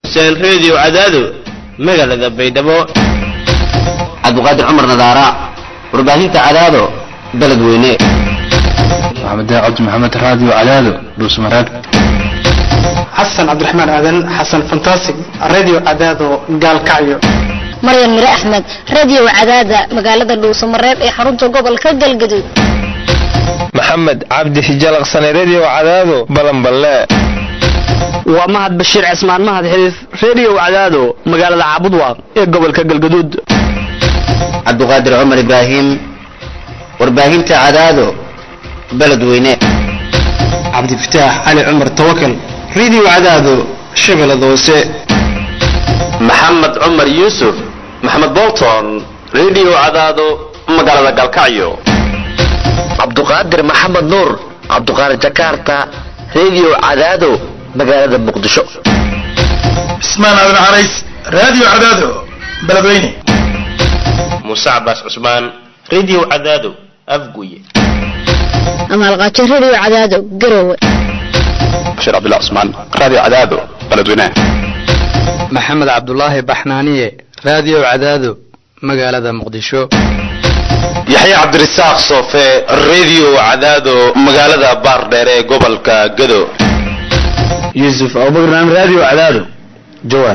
xuseen reediyo cadaado magaalada baydhabo cabdiqaadir cumar nadaara warbaahinta cadaado beled weyne maxamed cabdi maxamed raadiyo cadaado dhuusmareeb xasan cabdiraxmaan aadan xasan fantastic radio cadaado gaalkacyo maryan mire axmed radio cadaada magaalada dhuusamareeb ee xarunta gobolka galgaduud maxamed cabdi hijalaqsane redio cadaado balanballe waa mahad bashiir cismaan mahad xiriif redio cadaado magaalada caabudwaaq ee gobolka galgaduud cabdiqaadir cumar ibraahim warbaahinta cadaado beled weyne cabdifataax cali cumar tawakal radio cadaado shabeellada hoose maxamed cumar yuusuf maxamed bolton redio cadaado magaalada galkacyo cabduqaadir maxamed nuur cabduqaadir jakarta redio cadaado magaalada muqdisho cismaan aadan carays radio cadaado beledweyne muuse cabaas cusmaan redio cadaado afguye amaalqaajo radio cadaado garowe bashiir cabdullah cusmaan radio cadaado beledweyne maxamed cabdulaahi baxnaaniye radio cadaado magaalada muqdisho yaxya cabdirasaaq soofe redio cadaado magaalada baardheere ee gobolka gado yuusuf abubakar radio cadaado jawaar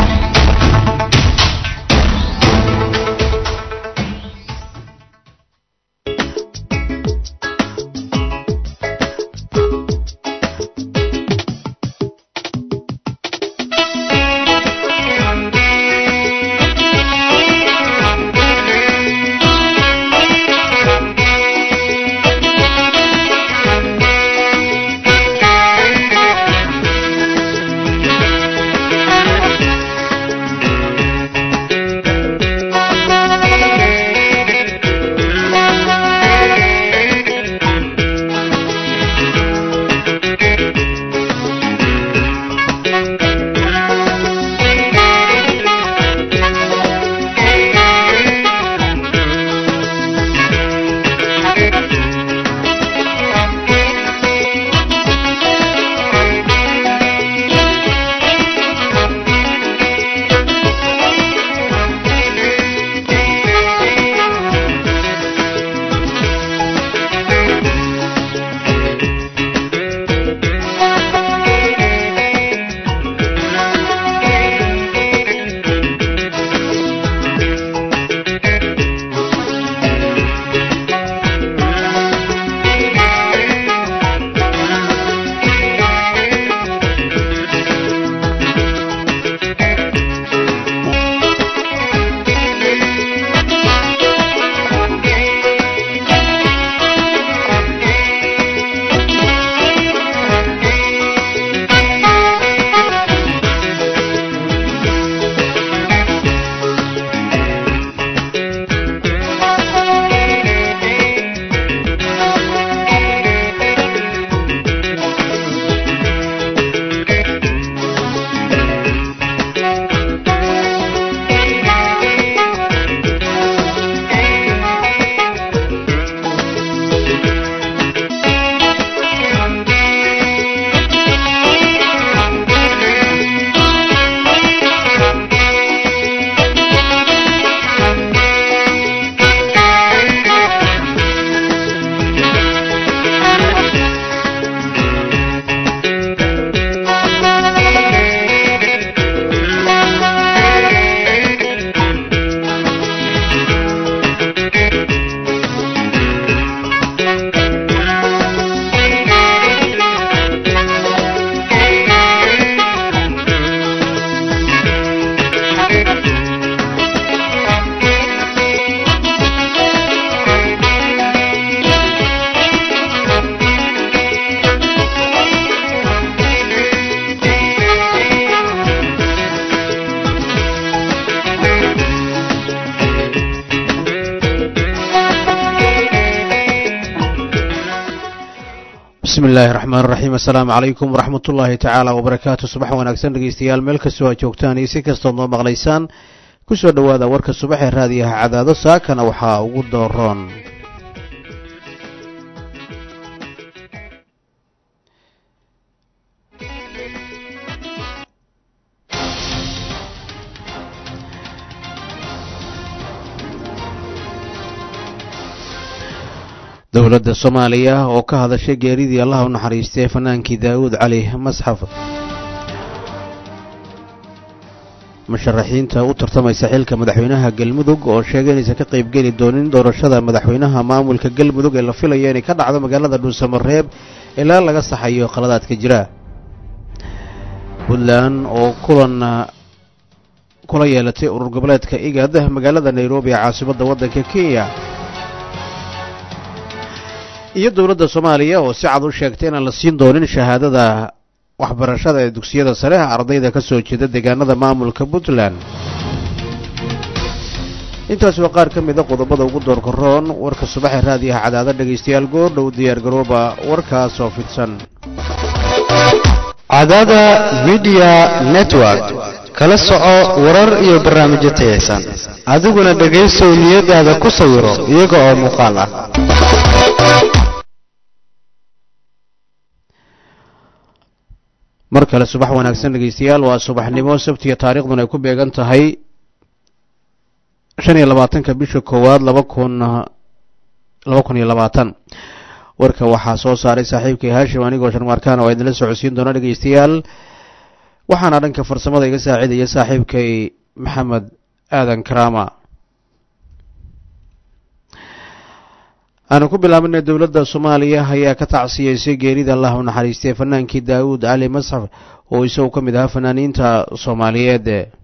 bismillahi raxmaan raxiim assalaamu calaykum waraxmat ullaahi tacaala wabarakaatu subax wanaagsan dhegeystayaal meel kastoo aad joogtaan iyo si kastood noo maqlaysaan kusoo dhowaada warka subax ee raadiyaha cadaado saakana waxaa ugu dooroon dowladda soomaaliya oo ka hadashay geeridii allah u naxariistay fanaankii daa'uud cali masxaf musharaxiinta u tartamaysa xilka madaxweynaha galmudug oo sheegay inaysan ka qaybgeli doonin doorashada madaxweynaha maamulka galmudug ee la filayo inay ka dhacdo magaalada dhuusamareeb ilaa laga saxayo qaladaadka jira puntland oo kulan kula yeelatay urur goboleedka igad magaalada nairobi ee caasimadda waddanka kenya iyo dowladda soomaaliya oo si cad u sheegtay inaan la siin doonin shahaadada waxbarashada ee dugsiyada sare ardayda ka soo jeeda deegaanada maamulka puntland intaasi waa qaar ka mida qodobada ugu doorka roon warka subaxee raadiyaha cadaada dhegaystayaal goordhow diyaargarooba warkaasoo fidsan cadaada midiya network kala soco warar iyo barnaamijyo tayaysan adiguna dhegaysow niyadaada ku sawiro iyaga oo muuqaal ah mar kale subax wanaagsan dhegaystayaal waa subaxnimo sabtiga taariikhduna ay ku beegan tahay shan iyo labaatanka bisha koowaad laba kun laba kun iyo labaatan warka waxaa soo saaray saaxiibkay haashim anigoo sharmaarkaan oo idinla socodsiin doona dhegaystayaal waxaana dhanka farsamada iga saacidaya saaxiibkay maxamed aadan karaama aanu ku bilaabinay dowladda soomaaliya ayaa ka tacsiyeysay geerida allah u naxariistay fanaankii daawuud cali masxaf oo isagu ka mid ahaa fanaaniinta soomaaliyeed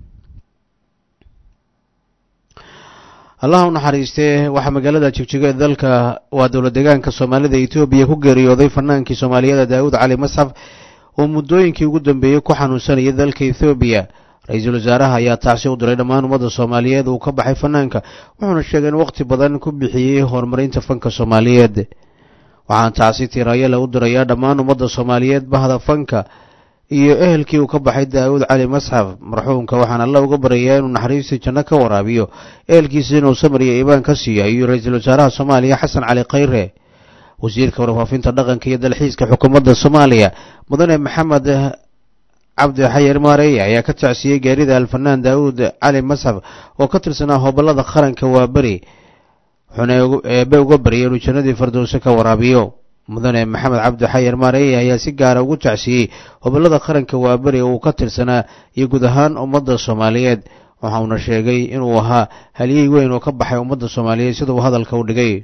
allah u naxariistee waxaa magaalada jigjigo ee dalka waa dowlad deegaanka soomaalida etoobiya ku geeriyooday fanaankii soomaaliyeed daawuud cali masxaf oo muddooyinkii ugu dambeeyey ku xanuunsanayay dalka ethoobiya ra-iisul wasaaraha ayaa tacsi u diray dhammaan ummadda soomaaliyeed uu ka baxay fanaanka wuxuuna sheegay in waqti badan ku bixiyey horumarinta fanka soomaaliyeed waxaan tacsi tiiraayale u dirayaa dhammaan ummadda soomaaliyeed bahda fanka iyo ehelkii uu ka baxay daawuud cali masxaf marxuumka waxaan alla uga baryayaa inuu naxariistii janno ka waraabiyo ehelkiisa inuu samariya iibaan ka siiyo ayuu ra-iisul wasaaraha soomaaliya xasan cali khayre wasiirka warfaafinta dhaqanka iyo dalxiiska xukuumadda soomaaliya mudane maxamed cabdi xayar maareeye ayaa ka tacsiyey geerida alfanaan daawuud cali masxaf oo ka tirsanaa hobolada qaranka waa beri wuxuuna eebe uga baryay inuu jannadii fardowse ka waraabiyo mudane maxamed cabdi xayar maareeye ayaa si gaara ugu tacsiyey hobolada qaranka waa beri oo uu ka tirsanaa iyo guud ahaan ummadda soomaaliyeed waxauna sheegay inuu ahaa halyey weyn oo ka baxay ummadda soomaaliyeed sida uu hadalka u dhigay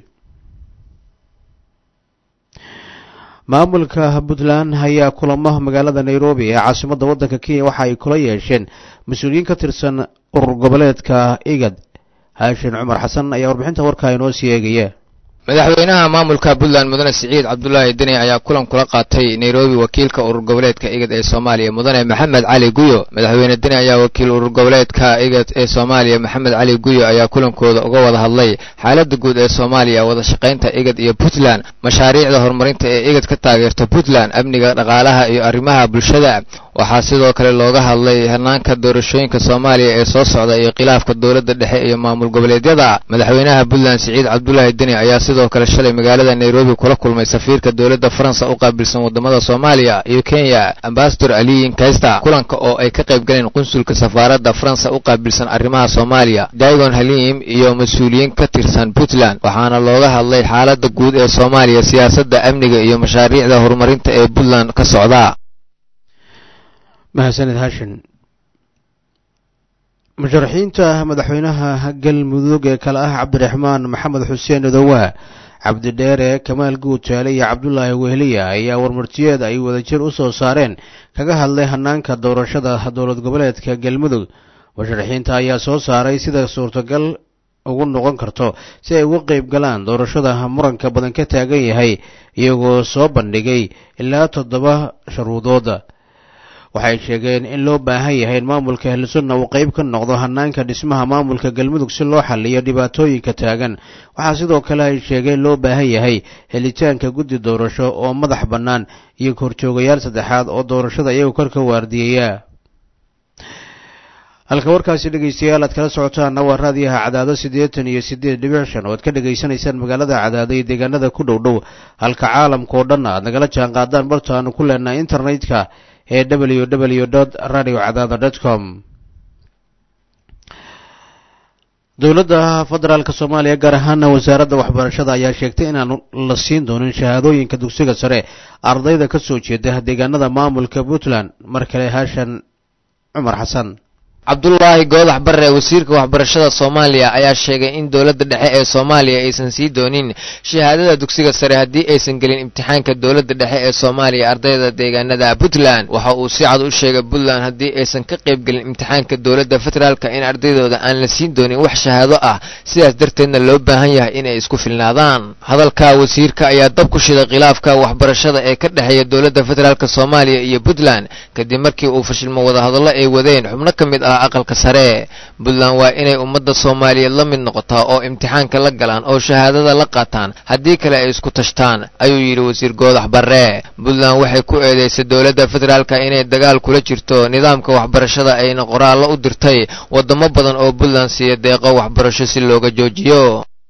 maamulka puntland ayaa kulamo magaalada nairobi ee caasimadda waddanka kenya waxa ay kula yeesheen mas-uuliyiin ka tirsan urur goboleedka igad haashin cumar xasan ayaa warbixinta warkaa inoo sii eegaya madaxweynaha maamulka puntland mudane siciid cabdulaahi deni ayaa kulan kula qaatay nairobi wakiilka urur goboleedka igad ee soomaaliya mudane maxamed cali guyo madaxweyne deni ayaa wakiil urur goboleedka igad ee soomaaliya maxamed cali guyo ayaa kulankooda uga wada hadlay xaaladda guud ee soomaaliya wada shaqaynta igad iyo puntland mashaariicda horumarinta ee igad ka taageerta puntland amniga dhaqaalaha iyo arrimaha bulshada waxaa sidoo kale looga hadlay hanaanka doorashooyinka soomaaliya ee soo socda iyo khilaafka dowladda dhexe iyo maamul goboleedyada madaxweynaha puntland siciid cabdulaahi deni ayaa sidoo kale shalay magaalada nairobi kula kulmay safiirka dowladda faransa u qaabilsan wadamada soomaaliya iyo kenya ambasador aliyin kaysta kulanka oo ay ka qayb galeen qunsulka safaaradda faransa u qaabilsan arrimaha soomaaliya daigon halim iyo mas-uuliyiin ka tirsan puntland waxaana looga hadlay xaaladda guud ee soomaaliya siyaasadda amniga iyo mashaariicda horumarinta ee puntland ka socda mahadsaned haashin musharaxiinta madaxweynaha galmudug ee kale ah cabdiraxmaan maxamed xuseen odowaa cabdidheere kamaal guutaale iyo cabdulaahi wehliya ayaa warmartiyeed ay wadajir u soo saareen kaga hadlay hanaanka doorashada dowlad goboleedka galmudug musharaxiinta ayaa soo saaray sida suurtagal ugu noqon karto si ay uga qeyb galaan doorashada muranka badan ka taagan yahay iyagoo soo bandhigay ilaa toddoba sharuudooda waxay sheegeen in loo baahan yahay in maamulka ahlusunna uu qeyb ka noqdo hanaanka dhismaha maamulka galmudug si loo xaliyo dhibaatooyinka taagan waxaa sidoo kale ay sheegeen loo baahan yahay helitaanka guddi doorasho oo madax bannaan iyo horjoogayaal saddexaad oo doorashada iyagu kor ka waardiyeeya halka warkaasi dhegaystayaal aad kala socotaanna waa raadiyaha cadaado siddeetan iyo siddeed dhibic shan oo aad ka dhegaysanaysaan magaalada cadaado iyo deegaanada ku dhow dhow halka caalamka oo dhan aad nagala jaan qaadaan barta aanu ku leenahay internetka ee w w dot radio cadaado dot com dowladda federaalk soomaaliya gaar ahaana wasaaradda waxbarashada ayaa sheegtay inaan la siin doonin shahaadooyinka dugsiga sare ardayda ka soo jeeda deegaanada maamulka puntland mar kale haashan cumar xasan cabdulaahi goodax barre wasiirka waxbarashada soomaaliya ayaa sheegay in dowladda dhexe ee soomaaliya aysan sii doonin shahaadada dugsiga sare haddii aysan gelin imtixaanka dowladda dhexe ee soomaaliya ardayda deegaanada puntland waxa uu si cad u sheegay puntland haddii aysan ka qayb gelin imtixaanka dowladda federaalka in ardaydooda aan la siin doonin wax shahaado ah sidaas darteedna loo baahan yahay inay isku filnaadaan hadalka wasiirka ayaa dab ku shiday khilaafka waxbarashada ee ka dhexeeya dowladda federaalk soomaaliya iyo puntland kadib markii uu fashilmo wadahadallo ay wadeen xubno ka mid ah aqalka sare puntland waa inay ummadda soomaaliyeed la mid noqotaa oo imtixaanka la galaan oo shahaadada la qaataan haddii kale ay isku tashtaan ayuu yidhi wasiir goodax barre puntland waxay ku eedeysay dowladda federaalka inay dagaal kula jirto nidaamka waxbarashada ayna qoraallo u dirtay waddamo badan oo puntland siiya deeqo waxbarasho si looga joojiyo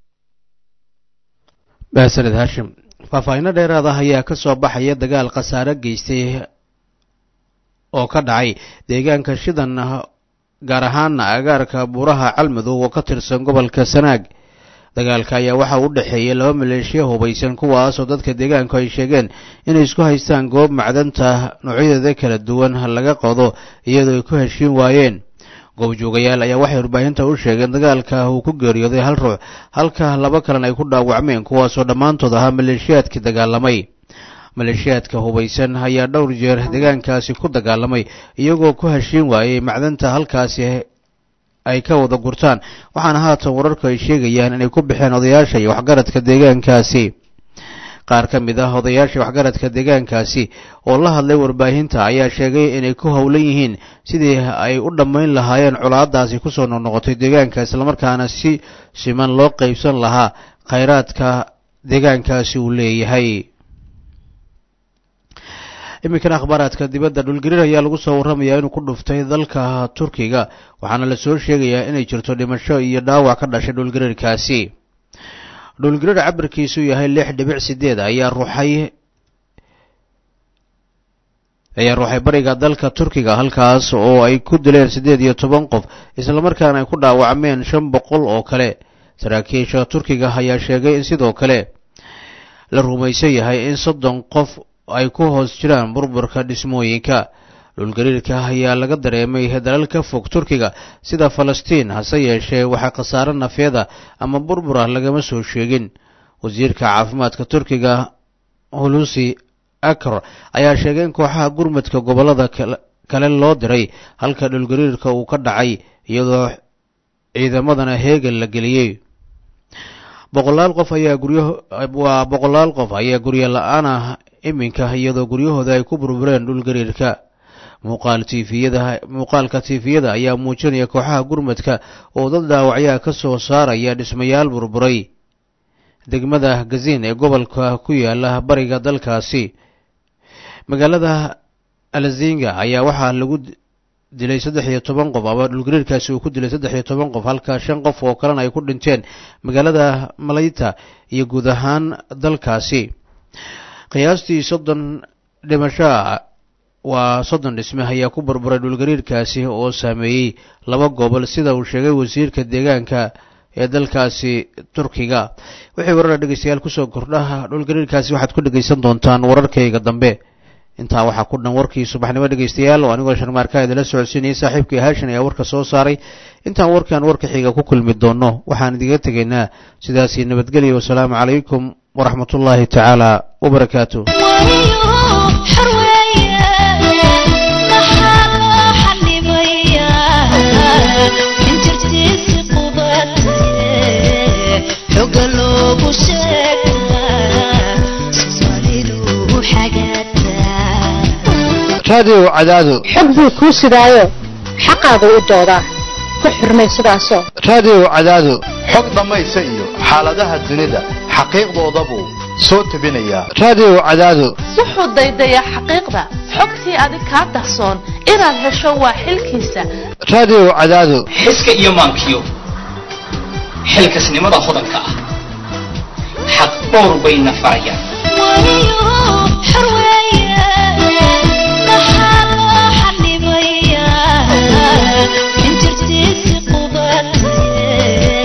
mahadsaned haashim faahfaahinno dheeraad ah ayaa ka soo baxaya dagaal khasaare geystay oo ka dhacay deegaanka shidan gaar ahaana agaarka buuraha calmadow oo ka tirsan gobolka sanaag dagaalka ayaa waxaa u dhexeeyay laba maleeshiya hubaysan kuwaasoo dadka deegaanku ay sheegeen inay isku haystaan goob macdanta noocyadeeda kala duwan laga qodo iyadoo ay ku heshiin waayeen goobjoogayaal ayaa waxay warbaahinta u sheegeen dagaalka uu ku geeriyooday hal ruux halka laba kalena ay ku dhaawacmeen kuwaasoo dhammaantood ahaa maleeshiyaadkii dagaalamay maleeshiyaadka hubaysan ayaa dhowr jeer deegaankaasi ku dagaalamay iyagoo ku heshiin waayey macdanta halkaasi ay ka wada gurtaan waxaana haatan wararku ay sheegayaan inay ku baxeen odayaasha iyo waxgaradka deegaankaasi qaar ka mid ah odayaasha waxgaradka deegaankaasi oo la hadlay warbaahinta ayaa sheegay inay ku howlan yihiin sidii ay u dhammayn lahaayeen colaadaasi kusoo noqnoqotay deegaanka islamarkaana si siman loo qaybsan lahaa khayraadka deegaankaasi uu leeyahay iminkan akhbaaraadka dibadda dhulgariir ayaa lagu soo warramayaa inuu ku dhuftay dalka turkiga waxaana la soo sheegayaa inay jirto dhimasho iyo dhaawac ka dhashay dhulgariirkaasi dhulgariir cabirkiisu yahay lix dhibic sideed ayaa ruuxay ayaa ruuxay bariga dalka turkiga halkaas oo ay ku dileen siddeed iyo toban qof islamarkaana ay ku dhaawacmeen shan boqol oo kale saraakiisha turkiga ayaa sheegay in sidoo kale la rumaysan yahay in soddon qof ay ku hoos jiraan burburka dhismooyinka dhulgariirka ayaa laga dareemay dalal ka fog turkiga sida falastiin hase yeeshee waxaa khasaare nafeeda ama burbura lagama soo sheegin wasiirka caafimaadka turkiga hulusi akr ayaa sheegay in kooxaha gurmadka gobollada kale loo diray halka dhulgariirka uu ka dhacay iyadoo ciidamadana heegan la geliyey boqolaal qof ayaa guryo waa boqolaal qof ayaa guryo la-aan ah iminka iyadoo guryahooda ay ku burbureen dhulgariirka muuqaal tiifiyada muuqaalka tiifiyada ayaa muujinaya kooxaha gurmadka oo dad dhaawacyaa ka soo saaraya dhismayaal burburay degmada gaziin ee gobolka ku yaala bariga dalkaasi magaalada alzinga ayaa waxaa lagu dilay saddex iyo toban qof ama dhulgariirkaasi uu ku dilay saddex iyo toban qof halka shan qof oo kalena ay ku dhinteen magaalada malayta iyo guud ahaan dalkaasi qiyaastii soddon dhimashoa waa soddon dhisme ayaa ku burburay dhulgariirkaasi oo saameeyey laba gobol sida uu sheegay wasiirka deegaanka ee dalkaasi turkiga wixii warara dhegeystayaal kusoo kordha dhulgariirkaasi waxaad ku dhegeysan doontaan wararkayga dambe intaa waxaa ku dhan warkii subaxnimo dhegeystayaal oo anigoo sharmaarka idinla socodsiinayay saaxiibkii haashan ayaa warka soo saaray intaan warkan warka xiga ku kulmi doonno waxaan idiga tegaynaa sidaasii nabadgelya wasalaamu calaykum waraxmat ullaahi tacaala wabarakaatu raadiyow cadaado xog buu kuu sidaayo xaqaagu u doodaa ku xurmay sidaasoo raadiyow cadaado xog dhammaysa iyo xaaladaha dunida xaqiiqdoodabuu soo tebinayaa raadiyow cadaado wuxuu daydayaa xaqiiqda xogtii adig kaa dahsoon inaad hesho waa xilkiisa raadiyow cadaado xiska iyo maankiyo xilkasnimada hodanka ah xaq dhowr bayna farayaan intirtiisi qubatay